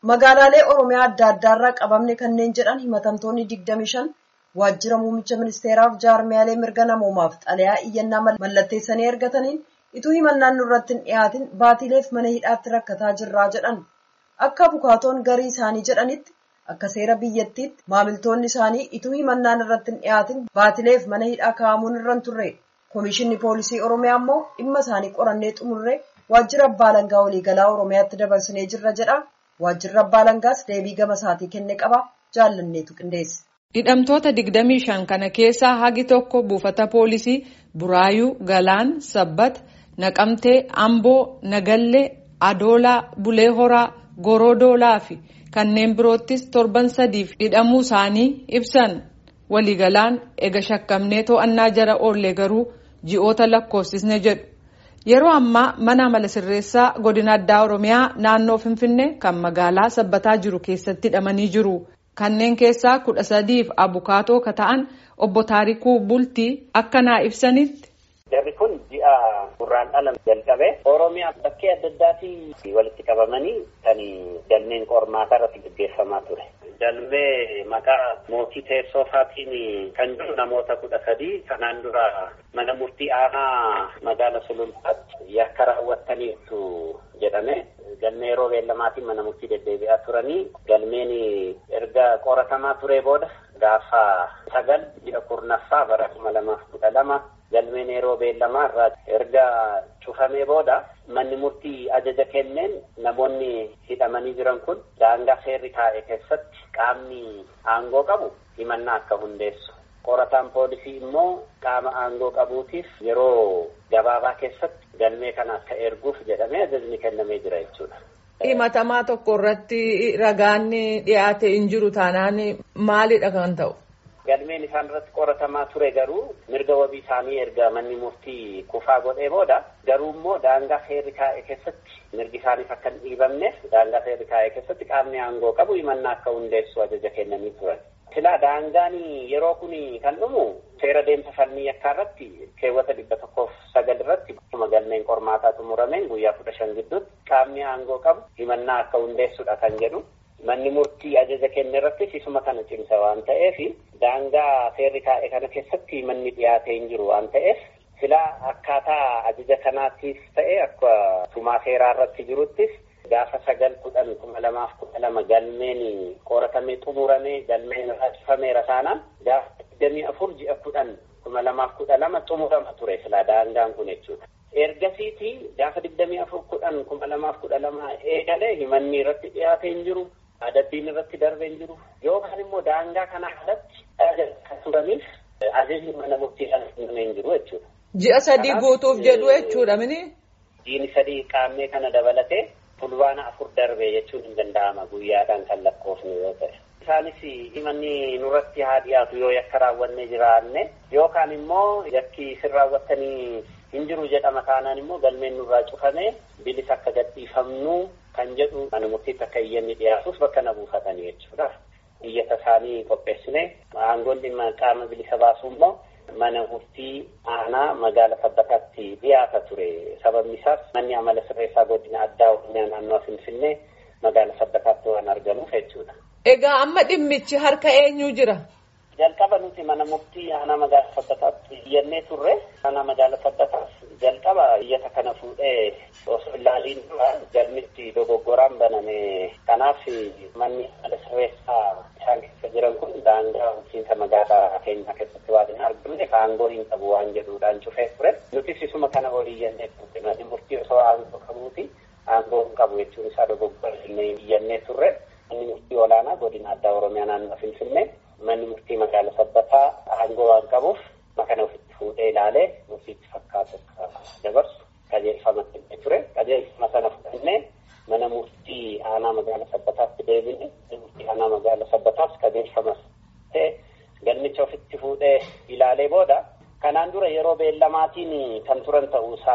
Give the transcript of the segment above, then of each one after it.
Magaalaalee Oromiyaa adda addaarraa qabamne kanneen jedhan himatamtoonni 25 waajjira muummicha ministeeraaf jaarmiyaalee mirga namoomaaf xalayaa iyyannaa mallatteessanii ergataniin ituu himannaan nurratti hin dhiyaatin baatileef mana hidhaatti rakkataa jirraa jedhan. Akka abukaatoon garii isaanii jedhanitti akka seera biyyattiitti maamiltoonni isaanii ituu himannaan irratti hin dhiyaatin baatileef mana hidhaa kaa'amuun irra hin turre. Komishinni poolisii Oromiyaa immoo dhimma isaanii qorannee xumurree waajjira abbaa alangaa waliigalaa Oromiyaatti dabarsinee jirra jedha. Waajjirri abbaa alangaas deebii gama isaatii kenne qaba. Jaallanneetu qindeesse. Hidhamtoota 25 kana keessaa hagi tokko buufata poolisii Buraayuu, Galaan, Sabbat, Naqamtee, Amboo, Nagallee, Adoolaa, Bulee Horaa, Gorodoolaa fi kanneen biroottis torban sadiif hidhamuu isaanii ibsan. Waliigalaan ega shakkamnee to'annaa jala oollee garuu ji'oota lakkoofsisne jedhu. Yeroo ammaa mana amala sirreessaa godina addaa Oromiyaa naannoo Finfinnee kan magaalaa sabbataa jiru keessatti hidhamanii jiru. Kanneen keessaa kudha sadiif abukaatoo ka ta'an obbo Taarikuu Bultii akka naa ibsanitti. Jarri kun ji'a gurraandhala jalqabee Oromiyaa bakkee adda addaatii walitti qabamanii kan galmeen qormaataa irratti gaggeeffamaa ture. Galmee maqaa mootii teessoo isaatiin kan jiru namoota kudha sadii kanaan dura mana murtii aanaa magaala sulultaatti yakka raawwattaniitu jedhame. Galmee yeroo beellamaatiin mana murtii deddeebi'aa turanii galmeen erga qoratamaa ture booda gaafa sagal ji'a kurnaffaa bara kuma lamaaf kudha lama galmeen yeroo beellamaa irraa erga cufamee booda manni murtii ajaja kenneen namoonni hidhamanii jiran kun daangaa seerri taa'e keessatti qaamni aangoo qabu himannaa akka hundeessu. Qorataan poolisii immoo qaama aangoo qabuutiif yeroo gabaabaa keessatti galmee kana akka erguuf jedhamee ajajni kennamee jira jechuudha. Himatamaa tokko irratti ragaan dhiyaate hin jiru taanaan maalidha kan ta'u? Galmeen isaan irratti qoratamaa ture garuu mirga wabii isaanii erga manni murtii kufaa godhee booda garuu immoo daangaa seerri taa'e keessatti mirgi isaaniif akka hin dhiibamneef daangaa seerri taa'e keessatti qaamni aangoo qabu himannaa akka hundeessu ajaja kennanii turan. Silaa daangaan yeroo kun kan dhumu seera deemsa falmii yakkaa irratti keewwata dhibba tokkoof sagal irratti akkuma galmeen qormaataa xumurameen guyyaa kudha shan gidduutti qaamni aangoo qabu himannaa akka hundeessudha kan jedhu. Manni murtii ajaja kenne irrattis isuma kana cimsa waan ta'eef daangaa seerri taa'e kana keessatti manni dhiyaatee hin jiru waan ta'eef silaa akkaataa ajaja kanaattis ta'e akka tumaa seeraa irratti jiruttis gaafa sagal kudhan kuma lamaaf kudha lama galmeen qoratamee xumuramee galmeen irraa cufameera taanaan gaafa digdamii afur ji'a kudhan kuma lamaaf kudha lama xumurama ture silaa daangaan kun jechuudha. Ergasiiti gaafa digdamii afur kudhan kuma lamaaf kudha lama eegalee himanni irratti dhiyaatee hin jiru. adabbiin irratti darbee hin jiru yookaan immoo daangaa kana alatti kan turaniif ajajni mana murtii kan kennamee hin jiru jechuudha. Ji'a sadii guutuuf jedhu jechuudha mini. Ji'i sadii qaamee kana dabalatee fulbaana afur darbee jechuun hin danda'ama guyyaadhaan kan lakkoofnu yoo ta'e. Isaanis himanni nurratti haa dhiyaatu yoo yakka raawwannee jiraanne yookaan immoo yakki isin raawwattanii hin jiru jedhama taanaan immoo galmeen nurraa cufamee bilisa akka gadhiifamnu kan jedhu mana murtiitti akka iyyanni dhiyaatuuf bakka na buufatanii jechuudha. Iyyata isaanii qopheessine aangoon dhimma qaama bilisa baasuu immoo mana murtii aanaa magaala sabbataatti dhiyaata ture. Sababni isaas manni amala sirreessaa godina addaa oromiyaa naannoo Finfinnee magaala sabbataatti waan argamuuf jechuudha. Egaa amma dhimmichi harka eenyu jira? Jalqaba nuti mana murtii aanaa magaala sabbataatti iyyannee turre aanaa magaala sabbataaf jalqaba iyyata kana fuudhee osoo ilaaliin dura galmichi dogoggoraan baname kanaaf manni amala sirreessaa isaan keessa jiran kun daangaa bulchiinsa magaalaa keenya keessatti waan hin argamne aangoo hin qabu waan jedhuudhaan cufee ture nutis isuma kana olii iyyannee turre manni murtii osoo aangoo qabuuti aangoo hin qabu jechuun isaa dogoggora iyyannee turre manni murtii olaanaa godina addaa oromiyaa naannoo finfinnee manni murtii magaala sabbataa aangoo waan qabuuf makana ofitti fuudhee ilaalee murtiitti fakkaatu dabarsu qajeelfama kennee ture qajeelfama sana fudhannee mana murtii aanaa magaala sabbataatti deebine murtii aanaa magaala sabbataas qajeelfama ta'e galmicha ofitti fuudhee ilaalee booda kanaan dura yeroo beellamaatiin kan turan ta'uusaa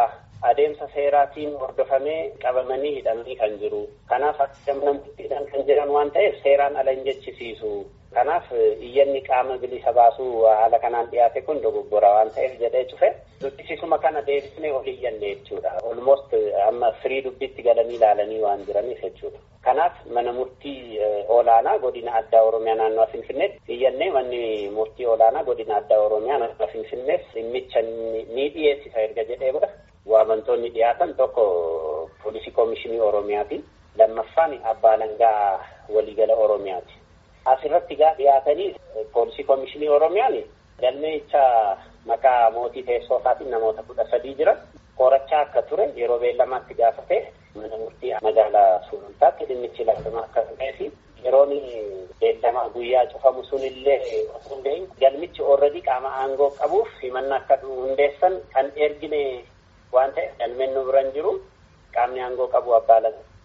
adeemsa seeraatiin hordofamee qabamanii hidhamanii kan jiru. Kanaaf akka namtittiidhaan kan jiran waan ta'eef seeraan ala hin jechisiisu. Kanaaf iyyanni qaama bilisa baasuu haala kanaan dhiyaate kun dogoggora waan ta'eef jedhee cufe dubbisisuma kana deebisnee ol iyyanne jechuudha. Olmost amma firii dubbitti galanii ilaalanii waan jiraniif jechuudha. Kanaaf mana murtii olaanaa godina addaa Oromiyaa naannoo Finfinneetti iyyannee manni murtii olaanaa godina addaa Oromiyaa naannoo Finfinneef dhimmicha ni dhiyeessisa erga jedhee booda waamamtoonni dhiyaatan tokko poolisii koomishinii Oromiyaati. Lammaffaan abbaa alangaa waliigala Oromiyaati. Asirratti gaa dhiyaatanii poolisii koomishinii Oromiyaan galmeecha maqaa mootii teessoo isaatiin namoota kudha sadii jiran qorachaa akka ture yeroo beellamaatti gaafate mana murtii magaalaa sulultaatti dhimmichi ilaalama akka turee fi yeroon beellamaa guyyaa cufamu sunillee osoo hin galmichi oolredii qaama aangoo qabuuf himannaa akka hundeessan kan ergine waan ta'eef galmeen nu biran jiru qaamni aangoo qabu abbaa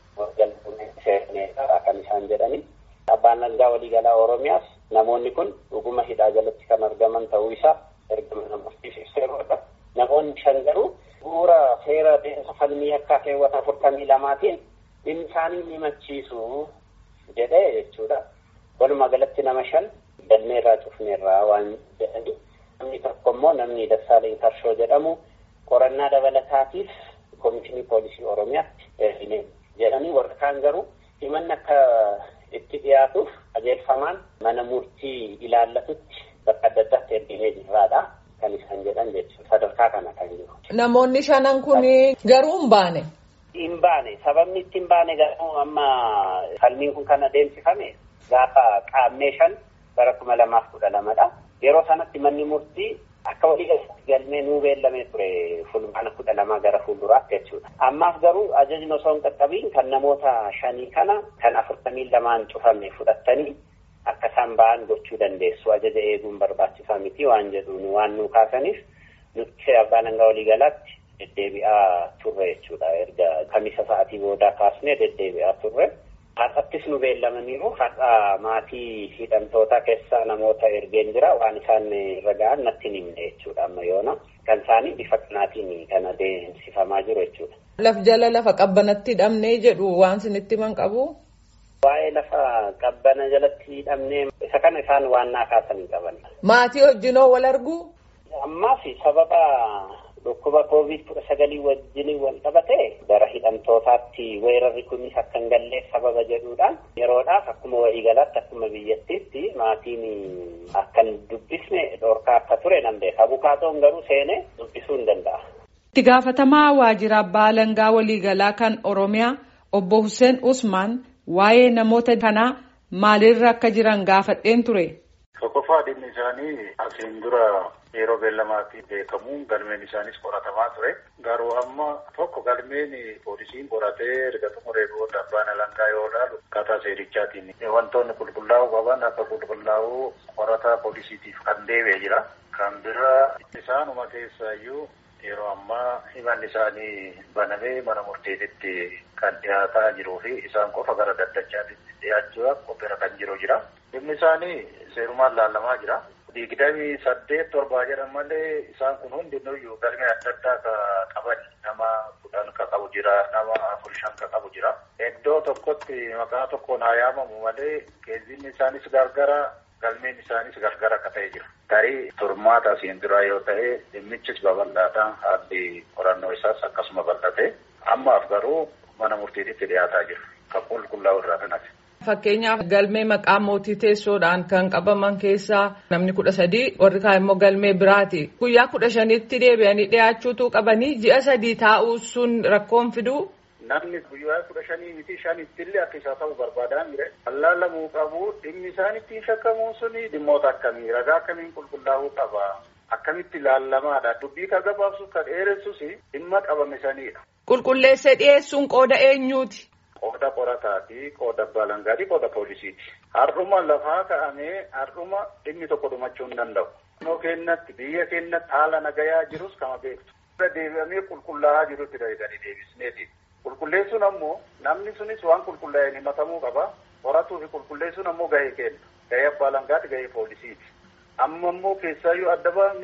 alangaa kan isaan jedhani. Abbaan alangaa waliigalaa Oromiyaas namoonni kun dhuguma hidhaa jalatti kan argaman ta'uu isaa erga mana murtiif ibseerudha. Namoonni shan garuu bu'uura seera deemsa falmii akka keewwata afurtamii lamaatiin dhimmi isaanii ni machiisu jedhee jechuudha. Walumaa galatti nama shan galmeerraa cufneerraa waan jedhani. Namni tokko immoo namni Dassaaleen Karshoo jedhamu qorannaa dabalataatiif koomishinii poolisii Oromiyaatti ergine jedhanii warra kaan garuu himanni akka itti dhiyaatuuf qajeelfamaan mana murtii ilaallatutti bakka adda addaatti erginee jirraadha. Kan isaan jedhan jechuudha. Sadarkaa kana kan jiru. Namoonni shanan kun garuu hin baane. Hin baane. Sababni itti hin baane garuu amma falmiin kun kan adeemsifame gaafa qaammee shan bara kuma lamaaf kudha lamadha. Yeroo sanatti manni murtii akka waliigalatti galmee nuu beellamee ture fulbaana kudha lamaa gara fuulduraatti jechuudha. Ammaaf garuu ajajni osoo hin qaqqabiin kan namoota shanii kana kan afurtamii lamaan cufame fudhattanii akka isaan ba'an gochuu dandeessu ajaja eeguun barbaachisaa miti waan jedhuun waan nu kaasaniif nuti abbaan alangaa waliigalaatti deddeebi'aa turre jechuudha erga kamisa sa'atii boodaa kaasnee deddeebi'aa turre. Har'attis nu beellamaniiru har'a maatii hidhamtootaa keessaa namoota ergeen jira waan isaan irra ga'an natti hin himne jechuudha amma yoona kan isaanii bifa kanaatiin kan adeemsifamaa jiru jechuudha. Laf jala lafa qabbanatti hidhamnee jedhu waan sinitti himan qabu. Waa'ee lafa qabbana jalatti hidhamnee isa kana isaan waan naa kaasan hin qaban. Maatii wajjinoo wal argu. Ammaaf sababa dhukkuba koovid kudha sagalii wajjin wal qabate gara hidhamtootaatti weerarri kunis akka hin galleef sababa jedhuudhaan yeroodhaaf akkuma waliigalaatti akkuma biyyattiitti maatiin akka hin dubbisne dhorkaa akka ture nan beeka. Abukaatoon garuu seenee dubbisuu hin danda'a. Itti gaafatamaa waajjira abbaa alangaa waliigalaa kan Oromiyaa obbo Hussein Usmaan waa'ee namoota kanaa maalirra akka jiran gaafadheen ture. Tokkoffaa dhimmi isaanii asiin dura yeroo beellamaatiin beekamuun galmeen isaanis qoratamaa ture. Garuu amma tokko galmeen poolisiin qoratee erga xumuree booda abbaan alangaa yoo ilaalu akkaataa seerichaatiin wantoonni qulqullaa'uu qaban akka qulqullaa'uu qorataa poolisiitiif kan deebi'ee jira. Kan biraa isaanuma keessaayyuu yeroo ammaa himanni isaanii banamee mana murteetitti kan dhiyaataa jiruu fi isaan qofa gara daddachaatitti dhiyaachuudhaaf qophiirra kan jiru jira. Dhimmi isaanii seerumaan laalamaa jira. Digdamii saddeet torbaa jedhan malee isaan kun hundinuyyuu galmee adda addaa ka qaban nama kudhan ka qabu jira nama afur shan ka qabu jira. Iddoo tokkotti maqaa tokkoon haa yaamamu malee geejjibni isaanis gargara galmeen isaanis gargara akka ta'e jira. Tarii turmaata asiin duraa yoo ta'e dhimmichis babal'aadha haalli qorannoo isaas akkasuma bal'ate ammaaf garuu mana murtiititti dhiyaataa jira. Kan qulqullaa'u irraa kanati. Fakkeenyaaf galmee maqaa mootii teessoodhaan kan qabaman keessaa namni kudha sadii warri kaan immoo galmee biraati. Guyyaa kudha shanitti deebi'anii dhiyaachuutu qabanii ji'a sadii taa'uu sun rakkoon fiduu. Namni guyyaa kudha shanii miti shanitti illee akka isaa ta'u barbaadaa mire. Allaalamuu qabu dhimmi isaan ittiin shakkamuun suni dhimmoota akkamii ragaa akkamiin qulqullaa'uu qaba. Akkamitti ilaallamaadha. Dubbii kan gabaabsuuf kan dheeressus dhimma qabame sanidha. Qulqulleessee dhiyeessuun qooda eenyuuti? Qooda qorataati, qooda baalangaati, qooda poolisiiti. Har'uma lafaa ka'amee har'uma dhimmi tokko dhumachuu hin danda'u. Naannoo keenyatti biyya keenyatti haala nagayaa jirus kama beektu. Deebi'amee qulqullaa'aa jirutti deebi'anii deebisneeti. Qulqulleessuun ammoo namni sunis waan qulqullaa'een himatamuu qaba. Qoratuu fi qulqulleessuun ammoo gahee kenna. Gahee abbaa alangaati, gahee poolisiiti. Amma immoo keessaayyuu adda baafnee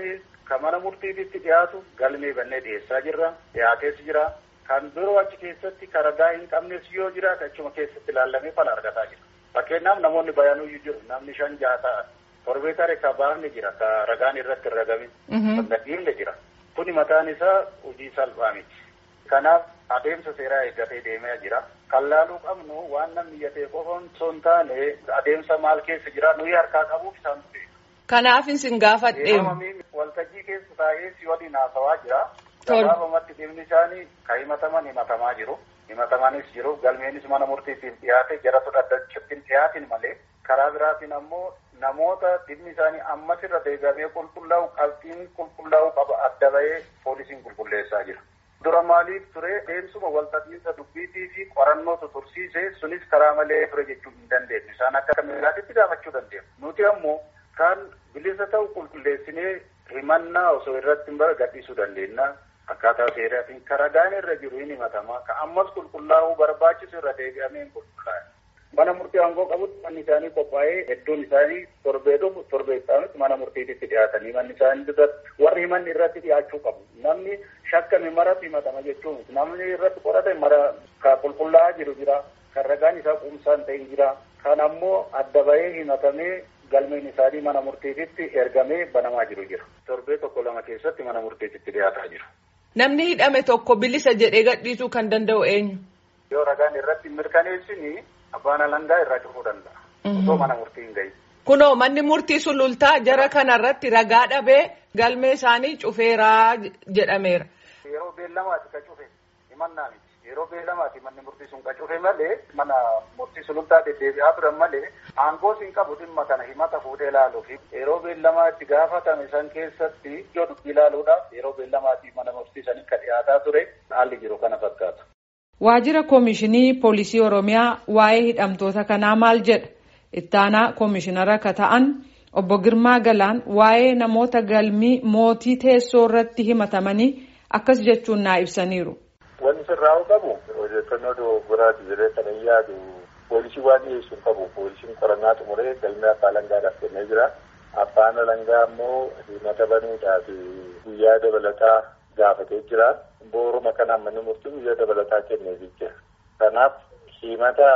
Kan mana murtiitti dhiyaatu galmee bannee dhiyeessaa jirra. Dhiyaatees jira. Kan biroo achi keessatti ragaa hin qabnes yoo jiraate achuma keessatti ilaallamee fala argataa jira. Fakkeenyaaf namoonni bayaanuyyuu jiru. Namni shan jaha ta'a. Torbee taree ka baafne jira. Ka ragaan irratti hin ragame. Kan gadhiifne jira. Kuni mataan isaa hojii salphaa miti. Kanaaf adeemsa seeraa eeggatee deemaa jira. Kan laaluu qabnu waan namni yatee qofa osoo hin taane adeemsa maal keessa jira nuyi harkaa qabuuf isaan beeku. Kanaaf isin gaafadhe. Waltajjii keessa taa'ee si waliin haasawaa jira. Gabaabamatti dhimmi isaanii kan himataman himatamaa jiru. Himatamanis jiru. Galmeenis mana murtiitiif dhiyaate jara fudhatachuutti hin dhiyaatin malee. Karaa biraatiin ammoo namoota dhimmi isaanii ammas irra deebi'amee qulqullaa'u qabxiin qulqullaa'u qaba adda bahee poolisiin qulqulleessaa jira. Dura maaliif ture deemsuma walta'iinsa dubbiitii fi qorannootu tursiise sunis karaa malee ture jechuu hin dandeenye. Isaan akka kamilaatitti gaafachuu dandeenya. Nuti ammoo kan bilisa ta'u qulqulleessinee himannaa osoo irratti hin gadhiisuu dandeenya. Akkaataa seeraatiin ragaan irra jiru hin himatamaa. Ka ammas qulqullaa'uu barbaachisu irra deebi'amee hin qulqullaa'e. Mana murtii aangoo qabutti manni isaanii qophaa'ee hedduun isaanii torbee dhufu torbee isaanitti mana murtiitti dhiyaatanii manni isaanii irratti warri himanni irratti dhiyaachuu qabu. Namni shakkame maratti himatama jechuun namni irratti qorate mara kan qulqullaa'aa jiru jira. Kan ragaan isaa quumsaan ta'e jira. Kan ammoo adda bahee himatamee galmeen isaanii mana murtiitti ergamee banamaa jiru jira. Torbee tokko lama keessatti mana murtiitti dhiyaataa jiru. Namni hidhame tokko bilisa jedhee gadhiisuu kan danda'u eenyu? Yoo ragaan irratti mirkaneessini abbaan alangaa irraa cufuu danda'a. Osoo mana murtii hin gahin. Kunoo manni murtii sulultaa jara kanarratti ragaa dhabee galmee isaanii cufeeraa jedhameera. Yeroo beellamaati ka cufe himannaa miti. Yeroo beellamaati manni murtii sun ka cufe malee mana murtii sulultaa deddeebi'aa turan malee aangoos hin qabu dhimma kana himata fuudhee ilaaluuf yeroo beellamaatti gaafatame san keessatti ijoo dubbii ilaaluudhaaf yeroo beellamaatti mana murtii san akka dhiyaataa ture haalli jiru kana fakkaata. Waajjira Koomishinii Poolisii Oromiyaa waa'ee hidhamtoota kanaa maal jedha? Ittaanaa Koomishinara akka ta'an obbo Girmaa Galaan waa'ee namoota galmii mootii teessoo irratti himatamanii akkas jechuun naa ibsaniiru. Wanni sirraa'u qabu odeeffannoo dogoggoraati jedhee kan hin yaadu poolisii waan dhiyeessu hin qabu. Poolisiin qorannaa xumuree galmee abbaa alangaadhaaf kennee jira. Abbaan alangaa immoo himata banuudhaaf guyyaa dabalataa gaafatee jira. Booruma kanaan manni murtii guyyaa dabalataa kenneefii jira. Kanaaf himata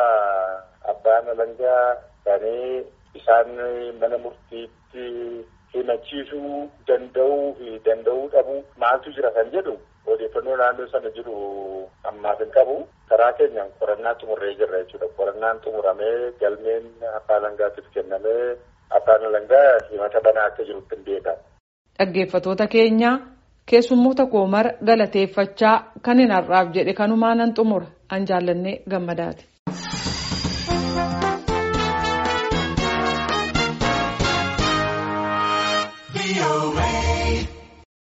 abbaan alangaa kanee isaan mana murtiitti himachiisuu danda'uu fi danda'uu dhabuu maaltu jira kan jedhu odeeffannoo naannoo sana jiru ammaaf hin qabu. Karaa keenyaan qorannaa xumurree jirra jechuudha. Qorannaan xumuramee galmeen abbaa alangaatiif kennamee abbaan alangaa himata banaa akka jirutti hin beekamu. Dhaggeeffatoota keenya keessummoota koo mara galateeffachaa kan hin har'aaf jedhe kanumaa nan xumura an jaallannee gammadaati.